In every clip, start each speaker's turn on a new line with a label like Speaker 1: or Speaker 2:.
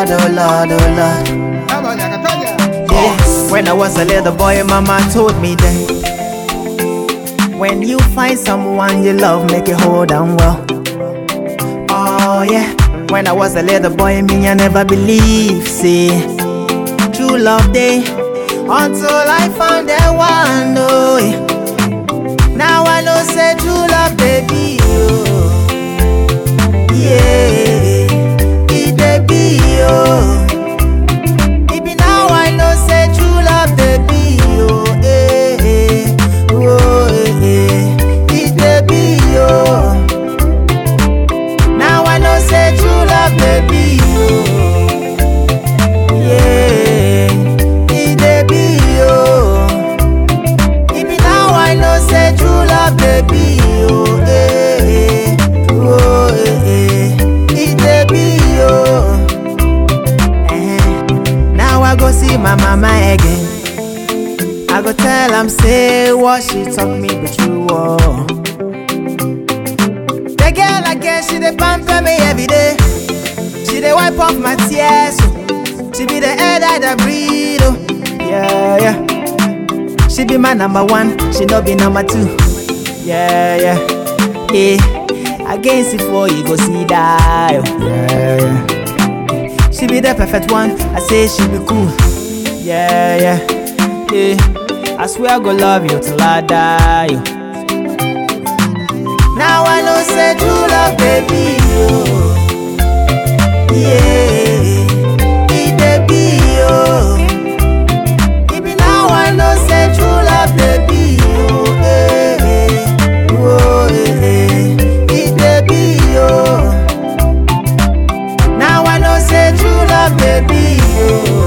Speaker 1: Lord, oh Lord, oh Lord. Yeah. When I was a little boy, mama told me that when you find someone you love, make it hold on well. Oh yeah. When I was a little boy, me I never believed, see, true love day until I found that one. Oh yeah. Now I know say true love, baby. Oh. Yeah, it dey be oh. It be now I know say true love dey be oh. Eh, eh, oh eh, eh. It dey be oh. Now I know say true love dey be oh. Yeah, it dey be oh. It be now I know say true love dey be oh. Eh, eh, oh eh, eh. It dey be oh. Eh, Now I go see my mama again. I go tell am say what she talk me be true oh. The girl again she dey pamper me every day. She dey wipe off my tears. Oh. She be the air that I breathe. Oh. Yeah yeah. She be my number one. She no be number two. Yeah yeah. Yeah. Against it for you go see die. Oh. Yeah yeah. She be the perfect one. I say she be cool. Yeah, yeah, yeah. I swear I go love you till I die. oh. Now I know say true love, baby. Oh. Yeah, it dey be oh. It be now I know say true love, baby. Oh, eh, eh. oh, eh, eh. It dey be oh. Now I know say true love, baby. Oh.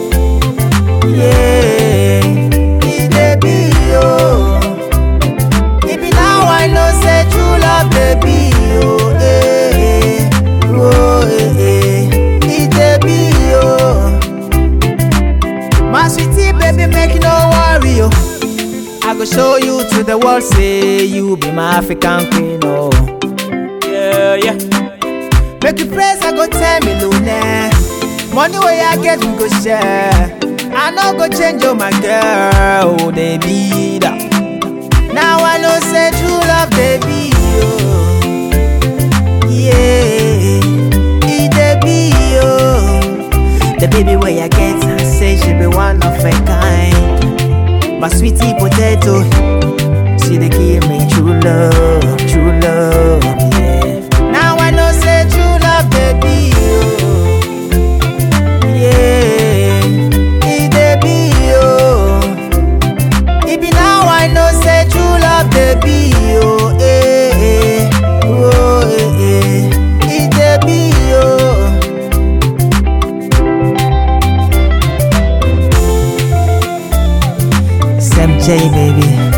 Speaker 1: Yeah, it dey be oh. It be now I know say true love, baby. Oh, eh, eh. oh, eh, eh. It dey be oh. My sweetie, baby, make no worry oh. I go show you to the world, say you be my African queen oh. Yeah, yeah. Make you praise, I go tell me Luna. Money where I get, we go share. I no go change, oh my girl, oh, they be that. Now I know say true love, baby. Oh. Yeah, it dey be oh. The baby where I get, I say she be one of a kind. My sweetie potato, she dey give me true love, true love. Yeah. Now I know say true love, baby. Oh. Yeah, it dey be oh. It be now I know say true love, baby. Oh, eh, eh. oh, eh, eh. It dey be oh. Sam J, baby.